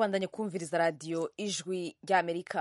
mubandanye kumviriza radiyo ijwi ry'amerika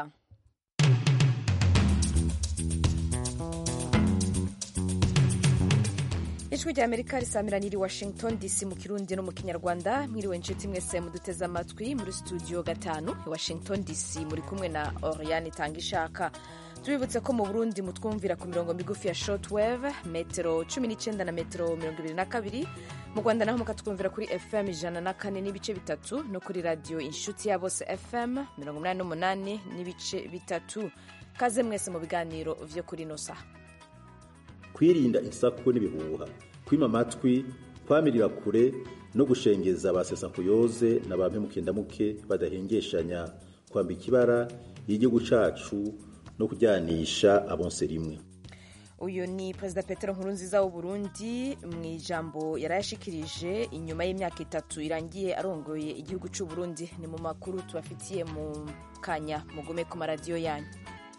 ijwi rya amerika risamiraniye i washington dc mu kirundi no mu kinyarwanda mwiriwe inshuti mwese muduteze amatwi muri studio gatanu i washington dc muri kumwe na oriane itanga ishaka tubibutse ko mu burundi mutwumvira ku mirongo migufi ya shortwave metero 19 na metero 22 mu rwanda naho mukatwumvira kuri fm ijana na kane n'ibice bitatu no kuri radiyo inshuti ya bose fm 88 n'ibice bitatu kaze mwese mu biganiro vyo kuri ino saha kwirinda insaku n'ibihuha kwima amatwi kwamirira kure no gushengeza ba sesankuyoze na ba mpemukendamuke badahengeshanya kwambika ibara y'igihugu cacu no kujyanisha abonse rimwe uyu ni perezida petero nkurunziza w'uburundi mu ijambo yarayashikirije inyuma y'imyaka itatu irangiye arongoye igihugu c'uburundi ni mu makuru tubafitiye mu kanya mugume ku maradiyo yanyu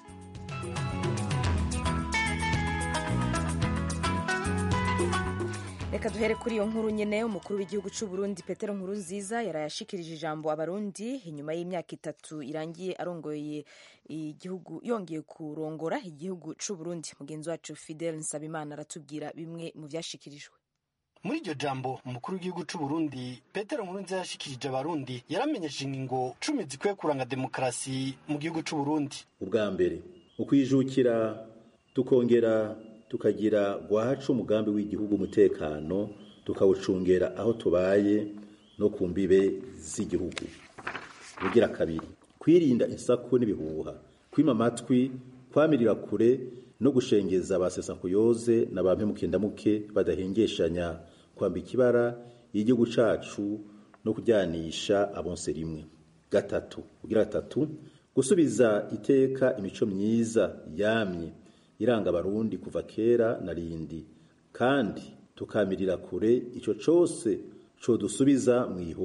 reka duhere kuri iyo nkuru nyine umukuru w'igihugu c'uburundi petero nkurunziza yarayashikirije ijambo abarundi inyuma y'imyaka itatu irangiye arongoye igihugu yongeye kurongora igihugu c'uburundi mugenzi wacu fidel nsabimana aratubwira bimwe mu vyashikirijwe muri iryo jambo umukuru w'igihugu c'uburundi petero nkurunziza yashikirije abarundi yaramenyesheje ingingo cumi zikwiye kuranga demokarasi mu gihugu c'uburundi ubwa mbere ukwijukira tukongera tukagira gwacu umugambi w'igihugu umutekano tukawucungera aho tubaye no ku mbibe z'igihugu ugira kabiri kwirinda insaku n'ibihuha kwima amatwi kwamirira kure no gushengeza ba sesankuyoze na ba mpemukendamuke badahengeshanya kwambika ibara y'igihugu cacu no kujyanisha abonse rimwe gatatu ugira gatatu gusubiza iteka imico myiza yamye iranga abarundi kuva kera na rindi kandi tukamirira kure ico cose codusubiza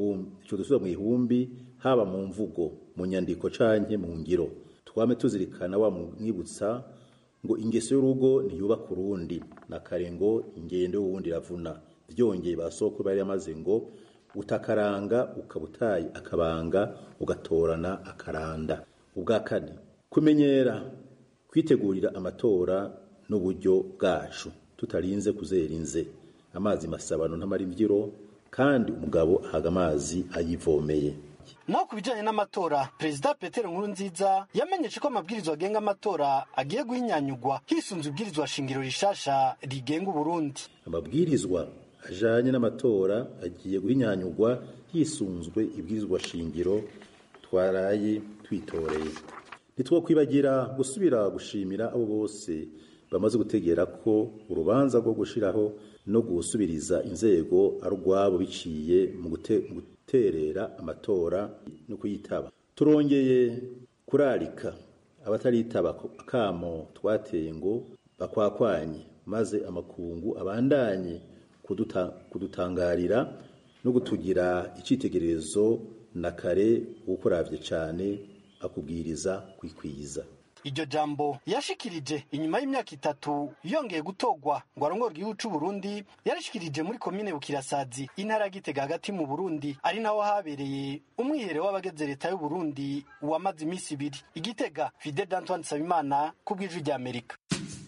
mu ihumbi haba mu mvugo mu nyandiko canke mu ngiro twame tuzirikana wa mwibutsa ngo ingeso y'urugo ntiyubaka urundi na kare ngo ingendo y'uwundi iravuna vyongeye basoko bari yamaze ngo utakaranga ukabutaye akabanga ugatorana akaranda ubwa kane kumenyera kwitegurira amatora n'uburyo bwacu tutarinze kuzera inze amazi masabano ntamara imvyiro kandi umugabo ahaga amazi ayivomeye naho ku bijanye n'amatora perezida petero nkurunziza yamenyeshe ko amabwirizwa agenga amatora agiye guhinyanyugwa hisunze ibwirizwa shingiro rishasha rigenga uburundi amabwirizwa ajanye n'amatora agiye guhinyanyugwa hisunzwe ibwirizwa shingiro twaraye twitoreye ntitwokwibagira gusubira gushimira abo bose bamaze gutegera ko urubanza rwo gushiraho no gusubiriza inzego ari urwabo biciye mu guterera amatora no kuyitaba turongeye kurarika abataritaba akamo twateye ngo bakwakwanye maze amakungu abandanye kudutangarira no gutugira icitegererezo na kare uwukuravye cane akubwiriza kwikwiza iryo jambo yashikirije inyuma y'imyaka itatu yongeye gutogwa ngo arongore igihugu c'uburundi yarashikirije muri komine bukirasazi intara ya gitega hagati mu burundi ari naho habereye umwihere w'abageze leta y'uburundi wamaze iminsi ibiri igitega fide d'antoine nsabimana ku bw'ijwi rya amerika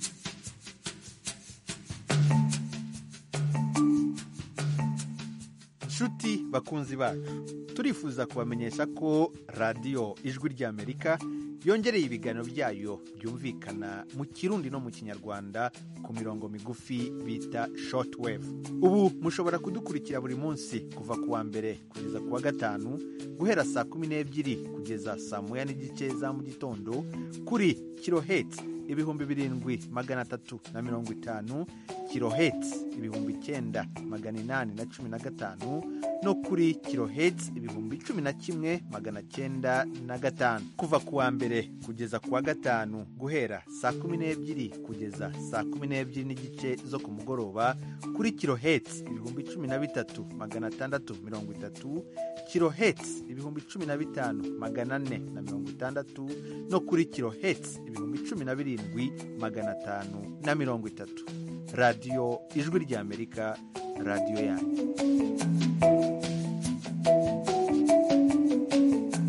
nshuti bakunzi bacu turifuza kubamenyesha ko radiyo ijwi ry'amerika yongereye ibiganiro byayo byumvikana mu kirundi no mu kinyarwanda ku mirongo migufi bita shortwave ubu mushobora kudukurikira buri munsi kuva ku wa mbere kugeza ku wa gatanu guhera saa kumi n'ebyiri kugeza saa moya n'igice za mu gitondo kuri kirohetsi ibihumbi birindwi magana atatu na mirongo itanu kirohetsi ibihumbi icyenda magana inani na cumi na gatanu no kuri kirohetsi ibihumbi cumi na kimwe magana cyenda na gatanu kuva ku wa mbere kugeza ku wa gatanu guhera saa kumi n'ebyiri kugeza saa kumi n'ebyiri n'igice zo ku mugoroba kuri kirohetsi ibihumbi cumi na bitatu magana atandatu mirongo itatu kirohetsi ibihumbi cumi na bitanu magana ane na mirongo itandatu no kuri kirohetsi ibihumbi cumi na birindwi magana atanu na mirongo itatu radiyo ijwi ry'amerika radiyo yanyu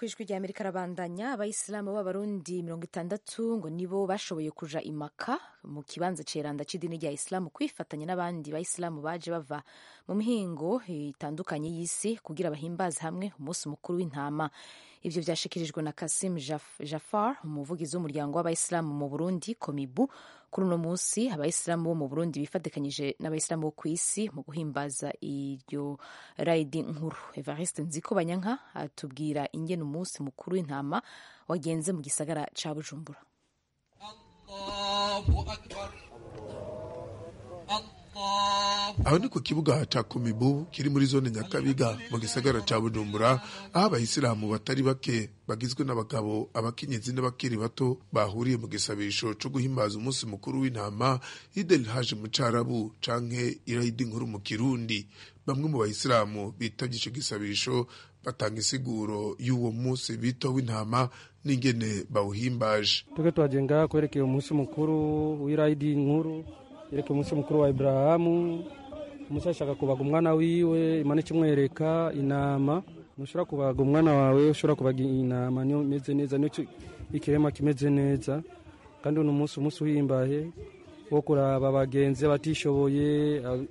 ku ijwi rya amerika arabandanya abayisilamu b'abarundi mirongo itandatu ngo nibo bashoboye kuja imaka mu kibanza ceranda c'idini rya isilamu kwifatanya n'abandi bayisilamu baje bava mu mihingo itandukanye y'isi kugira bahimbaze hamwe umunsi mukuru w'intama ivyo vyashikirijwe na kasim Jaf- jafar umuvugizi w'umuryango w'abayisilamu mu burundi komibu kuri uno munsi abayisilamu bo mu burundi bifatikanyije n'abayisilamu bo ku isi mu guhimbaza iryo rayidi nkuru evariste nziko banyanka atubwira ingene umunsi mukuru w'intama wagenze mu gisagara ca bujumbura aho ni ku kibuga ca komibu kiri muri zone nyakabiga mu gisagara ca bujumbura aho abayisilamu batari bake bagizwe n'abagabo abakenyezi n'abakiri bato bahuriye mu gisabisho co guhimbaza umunsi mukuru w'intama idel haje mu carabu canke irayidi nkuru mu kirundi bamwe mu bayisilamu bitavye ico gisabisho batanga isiguro y'uwo munsi bito w'intama n'ingene bawuhimbaje tuke twajenga kwerekeye umunsi mukuru w'irayidi nkuru yerekeye umunsi mukuru wa Ibrahamu Musa ashaka kubaga umwana wiwe imana ikimwereka inama ntushobora kubaga umwana wawe ushobora kubaga inama niyo imeze neza niyo ki- ikirema kimeze neza kandi uno munsi umunsi uhimbaye wo kuraba abagenzi abatishoboye ab-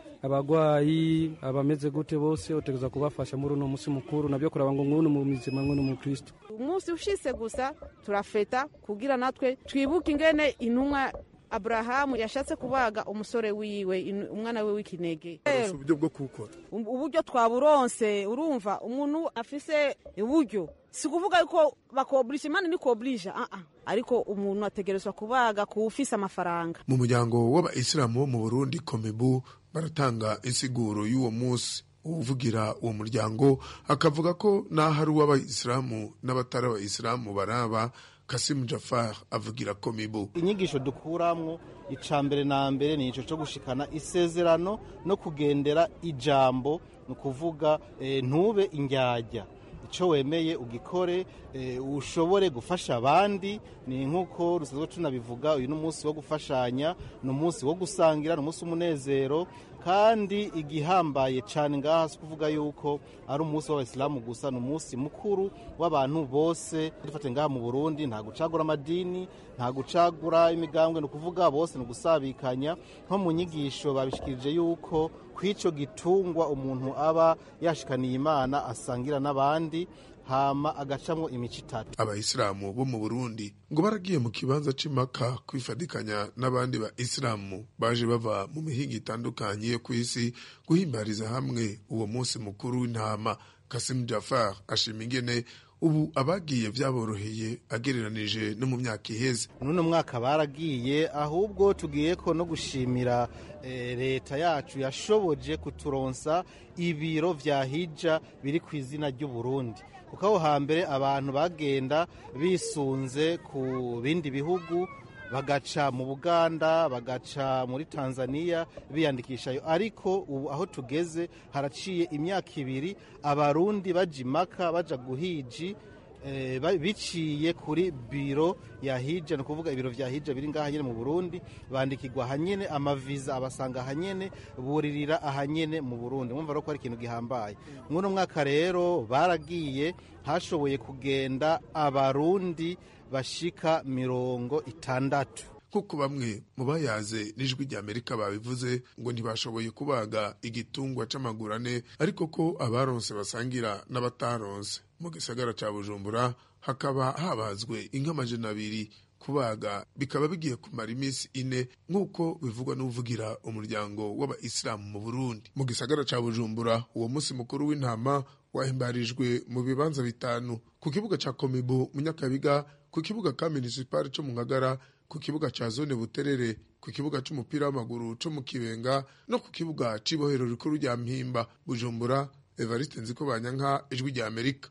abagwayi abameze gute bose utegereza kubafasha muri uno munsi mukuru nabyo kuraba ngo ngunu mu mizima ngunu mu kristo umunsi ushise gusa turafeta kugira natwe twibuke ingene intumwa aburahamu yashatse kubaga umusore wiwe inu- umwana we w'ikinege Baronse uburyo bwo kuwukora Um- uburyo twaburonse urumva umuntu afise uburyo si kuvuga yuko bakoburisha imana ni koburisha uh -uh. ariko umuntu ategerezwa kubaga kuwufise amafaranga mu muryango w'abayisilamu bo mu burundi komebu baratanga insiguro y'uwo munsi uvugira uwo muryango akavuga ko n'aho ari uw'abayisilamu n'abatari abayisilamu baraba kasimu jafar avugira komebu inyigisho dukuramwo ica mbere na mbere ni ico co gushikana isezerano no kugendera ijambo ni ukuvuga eh, ntube indyarya icyo wemeye ugikore eh, ushobore gufasha abandi ni nk'uko rusanzwe tunabivuga uyu ni umunsi wo gufashanya ni umunsi wo gusangira ni umunsi w'umunezero kandi igihambaye cyane ngaha si kuvuga yuko ari umunsi w'abayisilamu gusa ni umunsi mukuru w'abantu bose dufate ngaha mu burundi nta gucagura amadini nta gucagura imigambwe ni ukuvuga bose ni ugusabikanya nko mu nyigisho babishikirije yuko kw'icyo gitungwa umuntu aba yashikaniye imana asangira n'abandi hama agacamwo imico itatu abayisilamu bo mu burundi ngo baragiye mu kibanza c'imaka kwifadikanya n'abandi ba isilamu baje bava mu mihinga itandukanye yo ku isi guhimbariza hamwe uwo munsi mukuru w'intama kasimu jafar ashima ingene ubu abagiye vyaboroheye agereranije no mu myaka iheze n'uno mwaka baragiye ahubwo tugiye ko no gushimira eh, leta yacu yashoboje kuturonsa ibiro vya hija biri ku izina ry'uburundi kuko aho hambere abantu bagenda bisunze ku bindi bihugu bagaca mu buganda bagaca muri tanzania biyandikishayo ariko ubu aho tugeze haraciye imyaka ibiri abarundi baja imaka baja guhiji eh, ba- biciye kuri biro ya hija ni ukuvuga ibiro vya hija biri ngaha nyene mu burundi bandikirwa ahanyene amaviza abasanga ahanyene buririra ahanyene mu burundi mwumva rero ko ari ikintu gihambaye mwuno mwaka rero baragiye hashoboye kugenda abarundi bashika mirongo itandatu kuko bamwe mu bayaze n'ijwi rya amerika babivuze ngo ntibashoboye kubaga igitungwa c'amaguru ane ariko ko abaronse basangira n'abataronse mu gisagara ca bujumbura hakaba habazwe inka amajana abiri kubaga bikaba bigiye kumara iminsi ine nk'uko bivugwa n'uvugira umuryango w'abayisilamu mu burundi mu gisagara ca bujumbura uwo munsi mukuru w'intama wahimbarijwe mu bibanza bitanu ku kibuga ca komibo mu nyakabiga ku kibuga ka minisipari co mu ngagara ku kibuga ca zone buterere ku kibuga c'umupira w'amaguru co mu kibenga no ku kibuga c'ibohero rikuru rya mpimba bujumbura evariste nziko banyanka ijwi rya amerika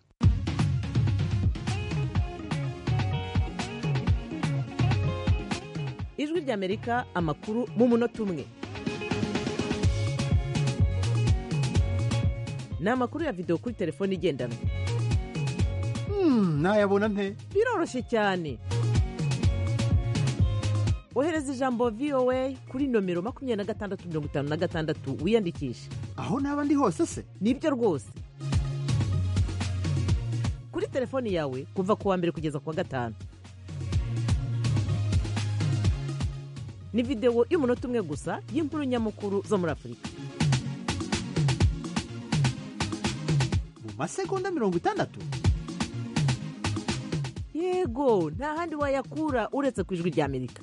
ijwi ry'amerika amakuru mu munota umwe ni amakuru ya videwo kuri telefone igendanwa nayabona nte biroroshye cyane ohereza ijambo voa kuri nomero makumyabiri na gatandatu mirongo itanu na gatandatu wiyandikishe aho naba ndi hose se nibyo rwose kuri kuri telefoni yawe kuva ku wa mbere kugeza ku wa gatanu ni videwo y'umunota umwe gusa y'inkuru nyamukuru zo muri afurika mu masegonda mirongo itandatu yego nta handi wayakura uretse ku ijwi ry'amerika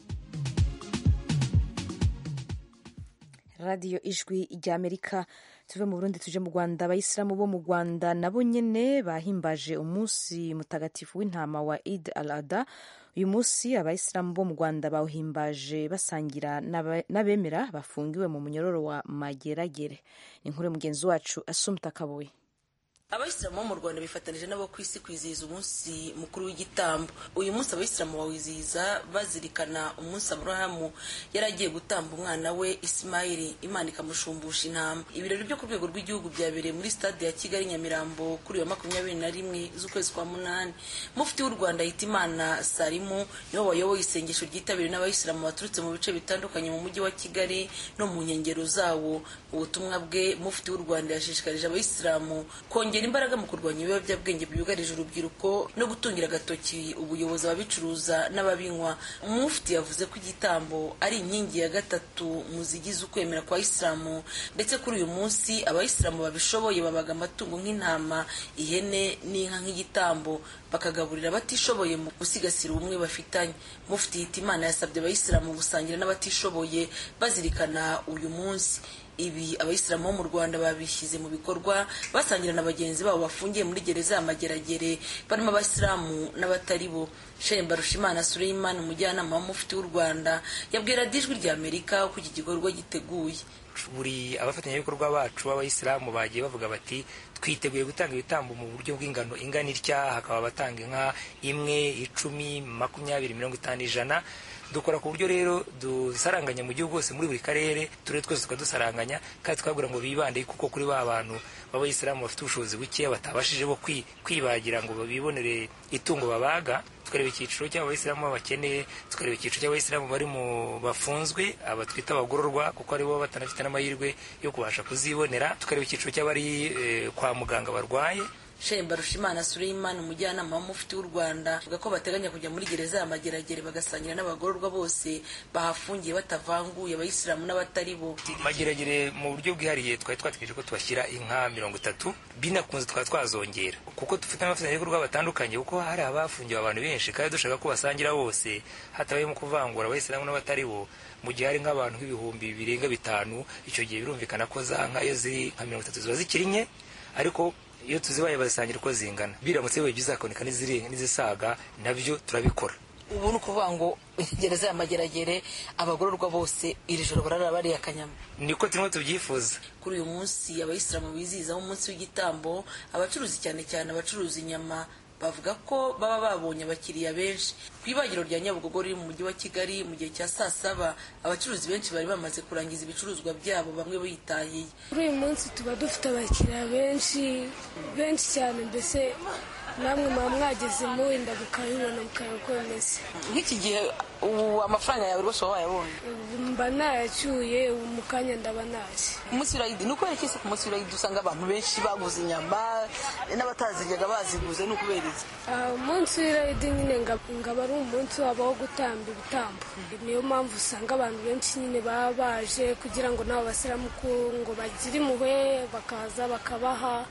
radiyo ijwi ry'amerika tuve mu burundi tuje mu rwanda abayisilamu bo mu rwanda nabo nyene bahimbaje umunsi mutagatifu w'intama wa id al ada uyu munsi abayisilamu bo mu rwanda bawuhimbaje basangira n'aba- n'abemera bafungiwe mu munyororo wa mageragere ni inkuru mugenzi wacu asumta kabuye abayisilamu bo mu rwanda bifatanije n'abo ku isi kwizihiza umunsi mukuru w'igitambo uyu munsi abayisilamu bawizihiza bazirikana umunsi aburahamu yari agiye gutamba umwana we isimayili imana ikamushumbusha intama ibirori byo ku rwego rw'igihugu byabereye muri stade ya kigali nyamirambo kuri uyu wa makumyabiri na rimwe z'ukwezi kwa munani mufti w'u rwanda hitimana salimu nibo bayoboye isengesho ryitabiriwe n'abayisilamu baturutse mu bice bitandukanye mu mujyi wa kigali no mu nkengero zawo mu butumwa bwe mufti w'u rwanda yashishikarije abayisilamu kongera imbaraga mu kurwanya ibiyobyabwenge byugarije urubyiruko no gutungira agatoki ubuyobozi ababicuruza n'ababinywa mufti yavuze ko igitambo ari inkingi ya gatatu mu zigize ukwemera kwa isilamu ndetse kuri uyu munsi abayisilamu babishoboye babaga amatungo nk'intama ihene n'inka nk'igitambo bakagaburira abatishoboye mu gusigasira ubumwe bafitanye mufti hitimana yasabye abayisilamu gusangira n'abatishoboye bazirikana uyu munsi ibi abayisilamu bo mu rwanda babishyize mu bikorwa basangira na bagenzi babo bafungiye muri gereza ya mageragere barimo abasilamu n'abatari bo shehe mbarushimana suleiman umujyanama w'umufiti w'u rwanda yabwira ijwi rya amerika uko iki gikorwa giteguye buri abafatanyabikorwa bacu b'abayisilamu bagiye bavuga bati twiteguye gutanga ibitambo mu buryo bw'ingano ingana itya hakaba abatanga inka imwe icumi makumyabiri mirongo itanu ijana dukora ku buryo rero dusaranganya mu gihugu hose muri buri karere turere twose tukadusaranganya kandi twabwira ngo bibande kuko kuri ba bantu b'abayisilamu bafite ubushobozi bukeya batabashije bo kwi- kwibagira ngo bibonere itungo babaga tukareba icyiciro cy'abayisilamu bakeneye tukareba icyiciro cy'abayisilamu bari mu bafunzwe aba twita abagororwa kuko aribo batanafite n'amahirwe yo kubasha kuzibonera tukareba icyiciro cy'abari eh, kwa muganga barwaye shehe mbarushimana suleiman umujyanama w'umufiti w'u rwanda avuga ko bateganya kujya muri gereza ya mageragere bagasangira n'abagororwa bose bahafungiye batavanguye abayisilamu n'abatari bo mageragere mu buryo bwihariye twari twategereje ko tubashyira inka mirongo itatu binakunze tukaba twazongera kuko dufite n'abafatanyabikorwa batandukanye kuko hari abafungiwe abantu benshi kandi dushaka ko basangira bose hatabayemo kuvangura abayisilamu n'abatari bo mu gihe hari nk'abantu nk'ibihumbi birenga bitanu icyo gihe birumvikana ko za nka iyo ziri nka mirongo itatu ziba zikiri nke ariko iyo tuzibaye bazisangira uko zingana biramutse bibaye byiza hakaboneka n'izirenga n'izisaga nabyo turabikora ubu ni ukuvuga ngo gereza ya mageragere abagororwa bose iri joro barara bariye akanyama niko turimo tubyifuza kuri uyu munsi abayisilamu bizihizaho umunsi w'igitambo abacuruzi cyane cyane abacuruza inyama bavuga ko baba babonye abakiriya benshi ku ibagiro rya nyabugogo riri mu mujyi wa kigali mu gihe cya saa saba abacuruzi benshi bari bamaze kurangiza ibicuruzwa byabo bamwe bitahiye kuri uyu munsi tuba dufite abakiriya benshi benshi cyane mbese namwe muba mwagezemo wenda mukabibona mukareba uko bimeze nk'iki gihe ubu amafaranga yawe rwose waba wayabonye Ubu mba nayacyuye ubu mu kanya ndaba naje umunsi w'irayidi ni ukubera iki se ku munsi w'irayidi usanga abantu benshi baguze inyama n'abataziryaga baziguze ni ukubera iki Ah, umunsi w'irayidi nyine nga- ngaba ari umunsi wabo wo gutamba ibitambo niyo mpamvu usanga abantu benshi nyine baba baje kugira ngo nabo basiramu ko- ngo bagire impuhwe bakaza bakabaha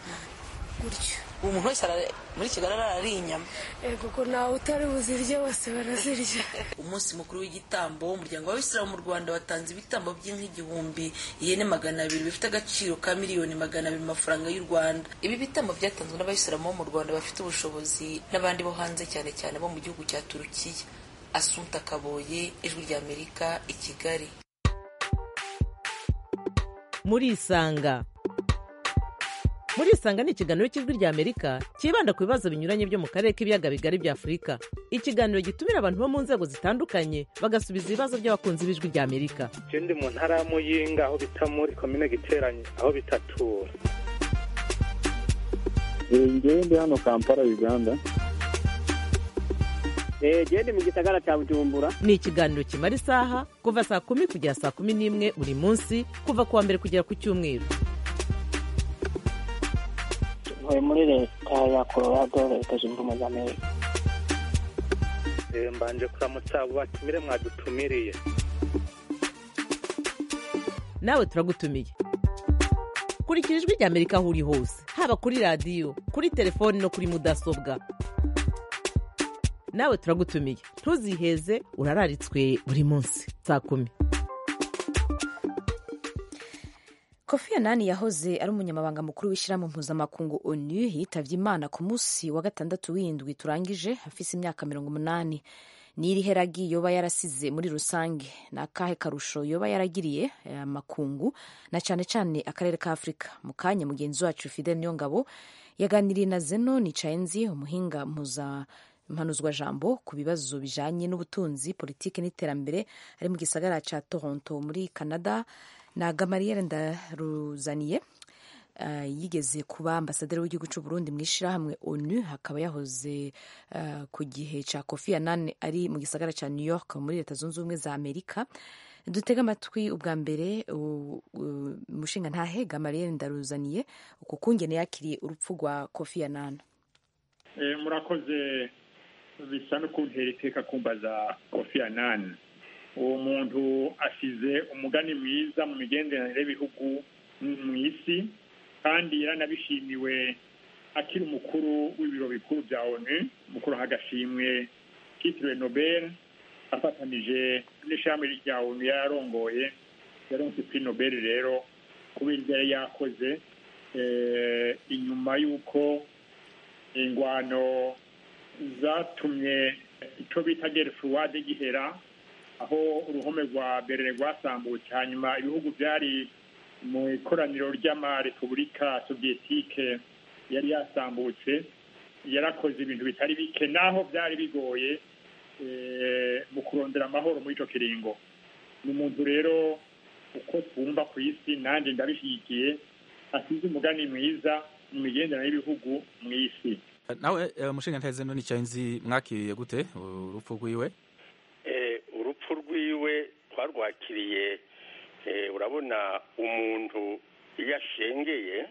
gutyo ubu umuntu wese ara- muri kigali arariye inyama ego ko ntawe utari buzirye bose barazirya umunsi mukuru w'igitambo umuryango w'abisilamu mu rwanda watanze ibitambo by'inka igihumbi ihene magana abiri bifite agaciro ka miliyoni magana abiri mu mafaranga y'u rwanda ibi bitambo byatanzwe n'abayisilamu bo mu rwanda bafite ubushobozi n'abandi bo hanze cyane cyane bo mu gihugu cya turukiya asunta kaboye ijwi ry'amerika i kigali murisanga murisanga ni ikiganiro cy'ijwi ry'amerika cyibanda ku bibazo binyuranye byo mu karere k'ibiyaga bigari bya afurika ikiganiro gitumira abantu bo mu nzego zitandukanye bagasubiza ibibazo by'abakunzi b'ijwi ry'amerika je ndi mu ntara ya muyinga aho bita muri komine giteranye aho bitatura ngewe ndi hano kampala uganda gende mu gisagara cya bujumbura ni ikiganiro kimara isaha kuva saa kumi kugera saa kumi n'imwe buri munsi kuva ku wa mbere kugera ku cyumweru ntuye muri leta ya colorado leta zunze ubumwe za amerika Eh, mbanje kuramutsa abo batumire mwadutumiriye nawe turagutumiye kurikira ijwi rya amerika aho uri hose haba kuri radiyo kuri telefoni no kuri mudasobwa nawe turagutumiye ntuziheze urararitswe buri munsi saa kumi kofi anani yahoze ari umunyamabanga mukuru w'ishyirahamwe mpuzamakungu onu yitabye imana ku munsi wa gatandatu w'indwi turangije afise imyaka mirongo umunani n'iri heragi yoba yarasize muri rusange ni akahe karusho yoba yaragiriye aya makungu na cyane cyane akarere ka afurika mu kanya mugenzi wacu fidel niyongabo yaganiriye na zeno nicayenzi umuhinga mpuza mpanuzwa jambo ku bibazo bijanye n'ubutunzi politiki n'iterambere ari mu gisagara ca toronto muri canada na gamariyeri ndaruzaniye uh, yigeze kuba ambasaderi w'igihugu cy'u Burundi mu ishyirahamwe onu hakaba yahoze uh, ku gihe cya kofi anane ari mu gisagara cya new york muri leta zunze ubumwe za amerika dutega amatwi ubwa mbere umushinga ntahe gamariyeri ndaruzaniye uku kungene yakiriye urupfu rwa kofi anane murakoze bisa no kuntera iteka kumbaza kofi anane uwo muntu asize umugani mwiza mu migenderanire y'ibihugu mu isi kandi yaranabishimiwe akiri umukuru w'ibiro bikuru bya onu umukuru agashimwe kitiriwe nobel afatanije n'ishami rya onu yarongoye yaronse kuri nobel rero kubera ibyo yari yakoze inyuma y'uko ingwano zatumye icyo bita gerefuwade gihera aho uruhome rwa berere rwasambutse hanyuma ibihugu byari mu ikoraniro ry'amarepubulika soviyetike yari yasambutse yarakoze ibintu bitari bike naho byari bigoye mu kurondera amahoro muri icyo kiringo ni umuntu rero uko twumva ku isi nanjye ndabishyigikiye asize umugani mwiza mu migenderanire y'ibihugu mu isi nawe umushinga nteze none nzi mwakiriye gute urupfu rwiwe urupfu rwiwe twarwakiriye urabona umuntu iyo ashengeye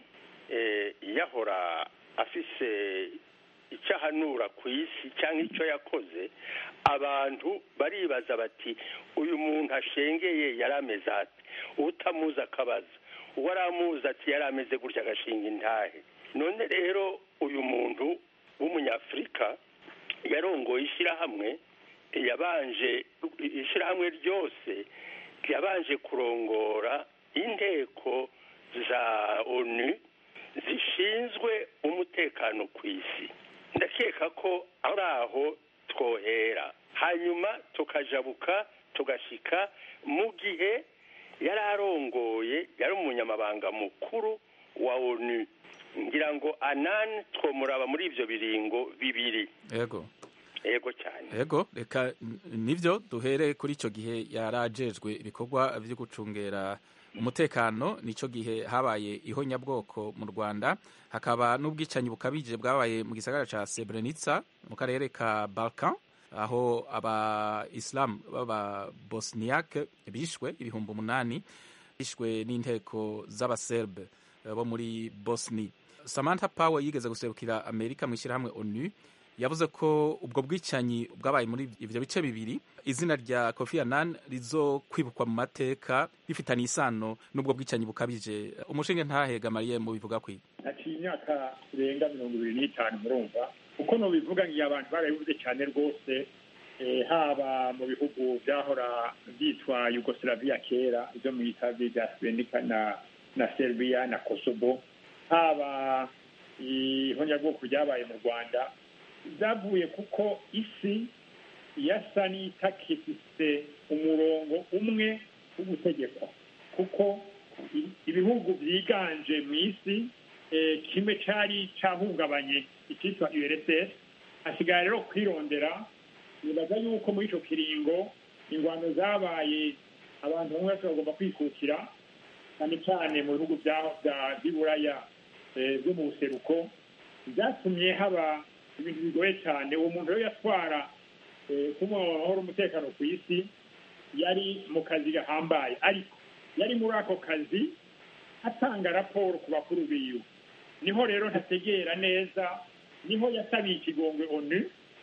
yahora afise icyo ahanura ku isi cyangwa icyo yakoze abantu baribaza bati uyu muntu ashengeye yari ameze ati utamuzi akabaza uwo aramuzi ati yari ameze gutya agashinga intahe none rero uyu muntu w'umunyafurika yarongoye ishyirahamwe yabanje ishyirahamwe ryose yabanje kurongora inteko za onu zishinzwe umutekano ku isi ndakeka ko ari aho twohera hanyuma tukajabuka tugashyika mu gihe yari arongoye yari umunyamabanga mukuru wa onu ngira ngo anani twomuraba muri ibyo biringo bibiri yego yego cyane yego reka nibyo duhere kuri icyo gihe yarajejwe ibikorwa byo gucungera umutekano nicyo gihe habaye ihonyabwoko mu rwanda hakaba n'ubwicanyi bukabije bwabaye mu gisagara cya Srebrenica mu karere ka Balkan aho aba isilamu b'aba bosniyake bishwe ibihumbi umunani bishwe n'inteko z'abaserbe bo muri bosni samantha power yigeze guserukira amerika mu ishyirahamwe onu yavuze ko ubwo bwicanyi bwabaye muri ibyo bice bibiri izina rya kofi annan rizo kwibukwa mu mateka bifitanye isano n'ubwo bwicanyi bukabije umushinge ntahega mariye mu bivuga kwi haciye imyaka irenga mirongo ibiri n'itanu murumva uko nubivuga ngiye abantu barabivuze cyane rwose haba mu bihugu byahora byitwa yugoslavia kera ibyo mu itabi bya srebrenica na na serbia na kosovo haba ihonyabwoko ryabaye mu rwanda byavuye kuko isi yasa n'itakifise umurongo umwe wo gutegekwa kuko ibihugu byiganje mu isi kimwe cyari cyahungabanye icyitwa urss hasigaye rero kwirondera nibaza yuko muri icyo kiringo ingwano zabaye abantu bamwe bose bagomba kwikukira cyane cyane mu bihugu by'iburaya byo mu buseruko byatumye haba ibintu bigoye cyane uwo muntu rero yatwara amahoro umutekano ku isi yari mu kazi gahambaye ariko yari muri ako kazi atanga raporo ku bakuru biwe niho rero ntategera neza niho yasabiye ikigongwe onu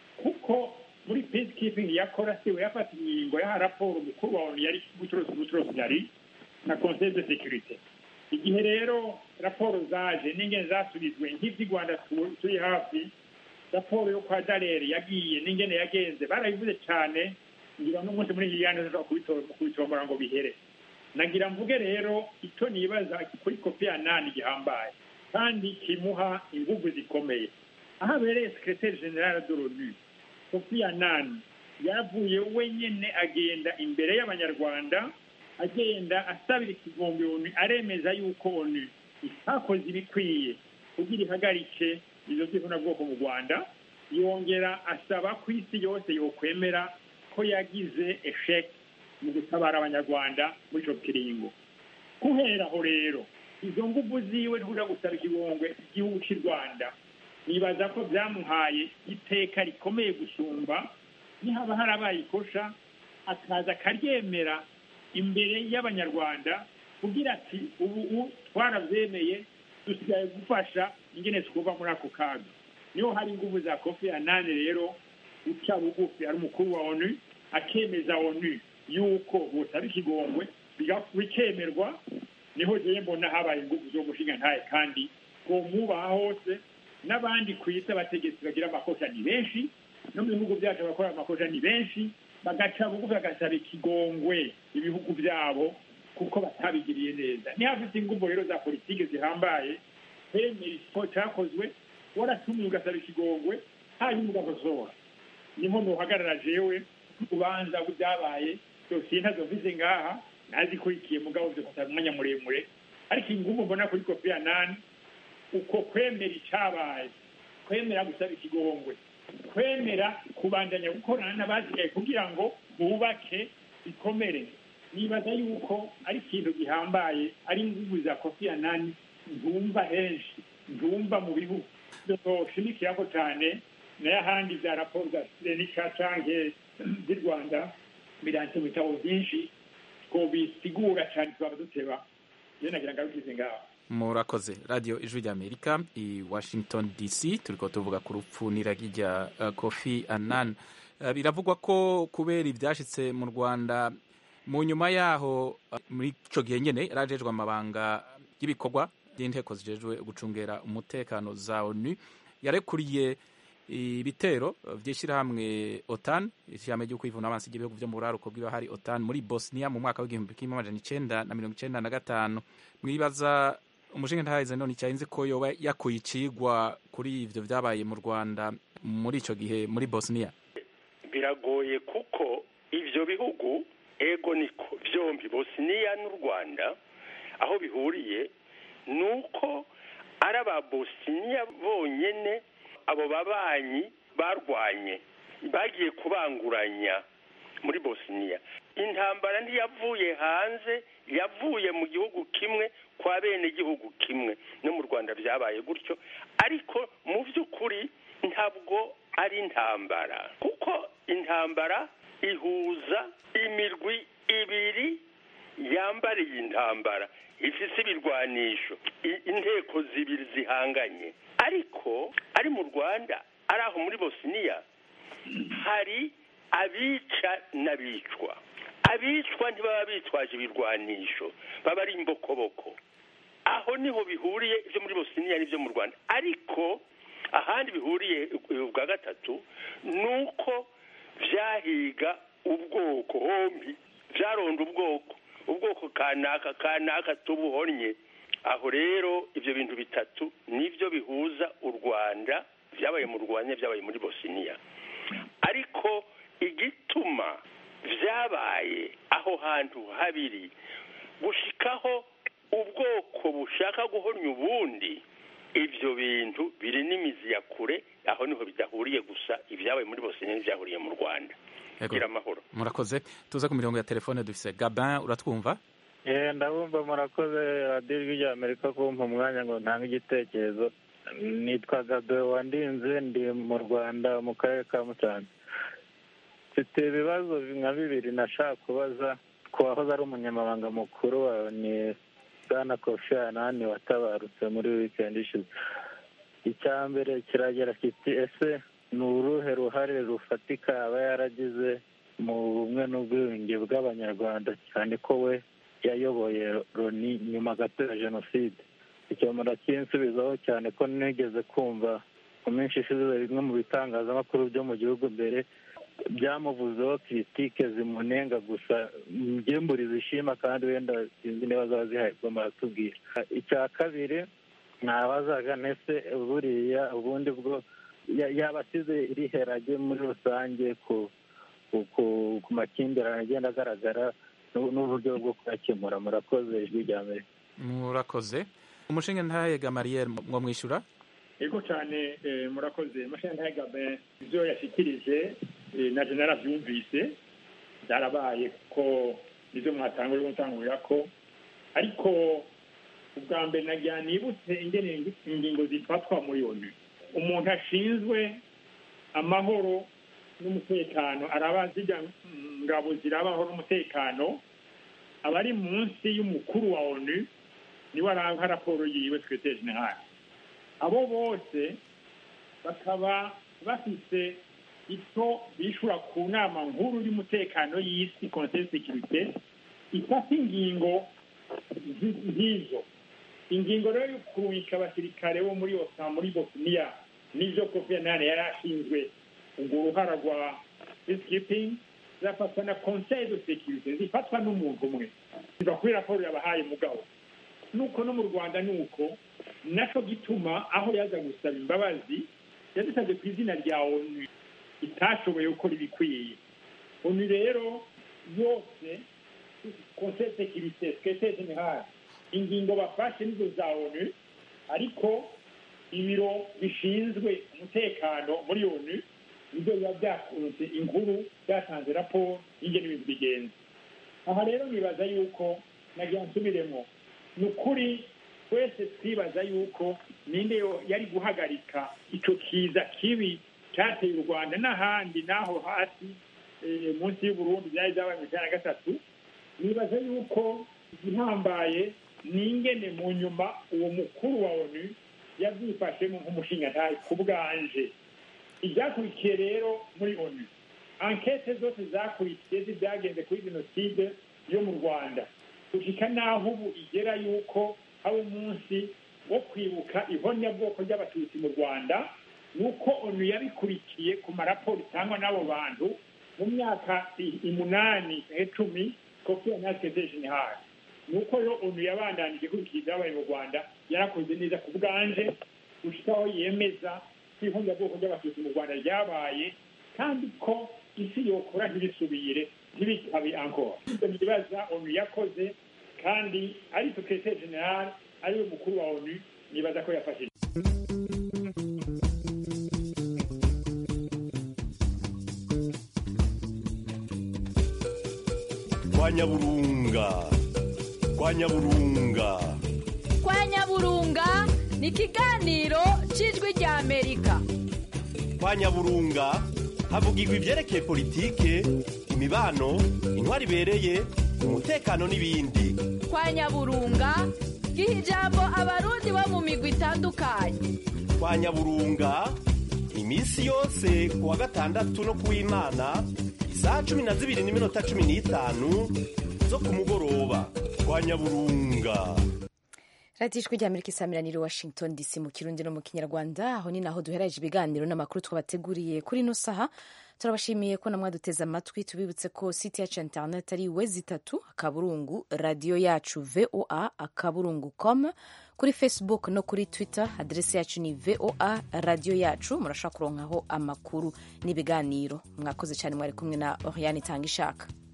kuko muri peacekeeping yakora siwe yafata ingingo yaha raporo umukuru wa onu yari gucuruza ubucuruzi yari na conseil de sécurité igihe rero raporo zaje n'ingene zasubizwe nk'ivy'i rwanda tu- turi hafi raporo yo kwa darere yagiye n'ingene yagenze barabivuze cyane ngira n'umunsi muri iki kiganiro nshobora kubito- kubitombora ngo bihere nagira mvuge rero icyo nibaza kuri kopi ya nani gihambaye kandi kimuha ingufu zikomeye aho abereye sekreteri generale de l'onu kofi anani yavuye wenyine agenda imbere y'abanyarwanda agenda asabira ikigombe onu aremeza yuko onu itakoze ibikwiye kugira ihagarike izo bwoko mu rwanda yongera asaba ko isi yose yokwemera ko yagize esheki mu gutabara abanyarwanda muri icyo kiringo guhera aho rero izo ngufu ziwe ntujya gusaba ikigongwe igihugu cy'u rwanda nibaza ko byamuhaye iteka rikomeye gusumba nihaba harabaye ikosha akaza akaryemera imbere y'abanyarwanda kugira ati ubu ubu twarabyemeye dusigaye gufasha ingene twuva muri ako kaga niho hari ingufu za kofi anani rero uca bugufi ari umukuru wa onu akemeza onu yuko butaba ikigongwe biga- bikemerwa niho rero mbona habaye ingufu zo gushinga ntaye kandi ko mubaha hose n'abandi ku isi abategetsi bagira amakosa ni benshi no mu bihugu byacu abakora amakosa ni benshi bagaca bugufi bagasaba ikigongwe ibihugu byabo kuko batabigiriye neza niho hafite ingufu rero za politiki zihambaye kwemera icyo cyakozwe waratumiye ugasaba ikigongwe hanyuma ugakosora niho nuhagarara jewe ubanza byabaye dosiye ntazo mvize ngaha nazikurikiye mugabo byo umwanya muremure ariko ingufu mbona kuri kopi ya nani uko kwemera icyabaye kwemera gusaba ikigongwe kwemera kubandanya gukorana n'abasigaye kugira ngo bubake bikomere nibaza yuko ari ikintu gihambaye ari ingufu za kofi ya nani ntumva henshi ntumva mu bihugu doshimikirako cyane nayo ahandi bya raporo za sirenika canke z'i rwanda biranditse mu bitabo byinshi ko bisigura cyane twaba duteba iyo nagira ngarukize ngaho murakoze radiyo ijwi ry'amerika i washington dc turiko tuvuga ku rupfu n'iragi rya uh, kofi annan uh, biravugwa ko kubera ibyashitse mu rwanda mu nyuma yaho uh, muri ico gihe nyene yarajejwe amabanga y'ibikorwa by'inteko zijejwe gucungera umutekano za onu yarekuriye ibitero vy'ishirahamwe otan ishirahamwe ryo kwivuna abansi ry'ibihugu vyo mu buraruko bw'iba hari otan muri bosnia mu mwaka w'igihumbi kimwe amajana icenda na mirongo icenda na gatanu mwibaza umushinga ntahize none icyahinze ko yoba yakuye icigwa kuri ivyo vyabaye mu rwanda muri ico gihe muri bosnia biragoye kuko ivyo bihugu ego niko vyombi bosniya n'u rwanda aho bihuriye ni uko ari aba bosniya bonyene abo babanyi barwanye bagiye kubanguranya muri bosniya intambara ntiyavuye hanze yavuye mu gihugu kimwe kwa bene igihugu kimwe no mu rwanda byabaye gutyo ariko mu by'ukuri ntabwo ari intambara kuko intambara ihuza imirwi ibiri yambariye intambara ifise ibirwanisho i- inteko zibiri zihanganye ariko ari mu rwanda ari aho muri bosniya hari abica n'abicwa abicwa ntibaba bitwaje ibirwanisho baba ari imbokoboko aho niho bihuriye ibyo muri bosniya n'ibyo mu rwanda ariko ahandi bihuriye ubwa gatatu ni uko byahiga ubwoko hombi byaronda ubwoko ubwoko kanaka kanaka tubuhonnye aho rero ibyo bintu bitatu nibyo bihuza u rwanda byabaye mu rwanda byabaye muri bosniya ariko igituma byabaye aho hantu habiri gushikaho ubwoko bushaka guhornya ubundi ibyo bintu biri n'imizi ya kure aho niho bidahuriye gusa ibyabaye muri bosniya n'ibyahuriye mu rwanda Yego. gira amahoro murakoze tuze ku mirongo ya telefone dufise gabin uratwumva Eh, ndabumva murakoze radiyo ijwi rya amerika kumpa umwanya ngo ntange igitekerezo nitwa gabe wandinze ndi mu rwanda mu karere ka musanze mfite ibibazo nka bibiri nashaka kubaza ku wahoze ari umunyamabanga mukuru wa ni bwana kofi anani watabarutse muri wikendi ishize icya mbere kiragira kiti ese ni uruhe ruhare rufatika aba yaragize mu bumwe n'ubwiyunge bw'abanyarwanda cyane ko we yayoboye loni nyuma gato ya jenoside icyo murakinsubizaho cyane ko nigeze kumva mu minsi ishize bimwe mu bitangazamakuru byo mu gihugu mbere byamuvuzeho kiritike zimunenga gusa mburi zishima kandi wenda sinzi niba zaba zihaye ubwo muratubwira icya kabiri ntabazaga ndetse buriya ubundi bwo yaba asize iriherage muri rusange ku ku makimbirane agenda agaragara n'uburyo bwo kuyakemura murakoze ijwi rya mbere murakoze umushinga ntahega mariyeri mwo mwishyura yego cyane murakoze umushinga ntahega ibyo yashyikirije na jenera byumvise byarabaye ko ibyo mwatanguje gutangurira ko ariko ubwa mbere nagira nibutse ingingo zifatwa muri onu umuntu ashinzwe amahoro n'umutekano araba zijya ngabo ziraba amahoro n'umutekano aba ari munsi y'umukuru wa onu niwe aranga raporo yiwe twete generale abo bose bakaba bafite icyo bishura ku nama nkuru y'umutekano y'isi conseil sekirite ifata ingingo nk'izo ingingo rero yo kubika abasirikare bo muri osa muri bosniya n'ibyo kofi anani yari ashinzwe urwo ruhara rwa peacekeeping zafatwa na conseil de sécurité zifatwa n'umuntu umwe ziva kuri raporo yabahaye mugabo nuko no mu rwanda ni uko nacyo gituma aho yaza gusaba imbabazi yadusabye ku izina rya onu itashoboye gukora ibikwiye onu rero yose conseil de sécurité secrétaire général ingingo bafashe nizo za onu ariko ibiro bishinzwe umutekano muri onu nibyo biba byakunze inkuru byatanze raporo y'ingene ibintu bigenza aha rero nibaza yuko nagira nsubiremo ni ukuri twese twibaza yuko ninde yari guhagarika icyo kiza kibi cyateye u rwanda n'ahandi n'aho hasi munsi y'uburundi byari byabaye mu ijana na gatatu nibaza yuko igihambaye ni ingene mu nyuma uwo mukuru wa onu yabyifashemo nk'umushingantahe ku bwanje ibyakurikiye rero muri onu ankete zose zakurikiye z'ibyagenze kuri jenoside yo mu rwanda gushika n'aho ubu igera yuko haba umunsi wo kwibuka ihonyabwoko ry'abatutsi mu rwanda ni uko onu yabikurikiye ku maraporo itangwa n'abo bantu mu myaka umunani icumi kofi anateze jenerali ni uko rero onu yabandanije ikurikiye ibyabaye mu rwanda yarakoze neza ku bwanje gushika aho yemeza ko ihonyabwoko ry'abatutsi mu rwanda ryabaye kandi ko isi yokora ntibisubire ntibikabe ankora ibyo nibaza onu yakoze kandi ari sekretari generale ariwe mukuru wa onu nibaza ko yafashije kwa nyaburunga kwa nyaburunga kwa nyaburunga ni ikiganiro cy'ijwi rya amerika kwa nyaburunga havugirwa ibyerekeye politike imibano intwari ibereye umutekano n'ibindi kwa nyaburunga giha ijambo abarundi bo mu migwi itandukanye kwa nyaburunga iminsi yose ku wa gatandatu no ku w'imana isaha cumi na zibiri n'iminota cumi n'itanu zo ku mugoroba kwa nyaburunga radiyo ijwi rya amerika isamiraniye washington dc mu kirundi no mu kinyarwanda aho ni naho duhereje ibiganiro n'amakuru twabateguriye kuri ino saha turabashimiye ko namwe duteze amatwi tubibutse ko site yacu ya interineti ari wezi itatu akaburungu radiyo yacu voa akaburungu com kuri facebook no kuri twitter aderesi yacu ni voa radiyo yacu murashobora kuronkaho amakuru n'ibiganiro mwakoze cyane mwari kumwe na oriane itanga ishaka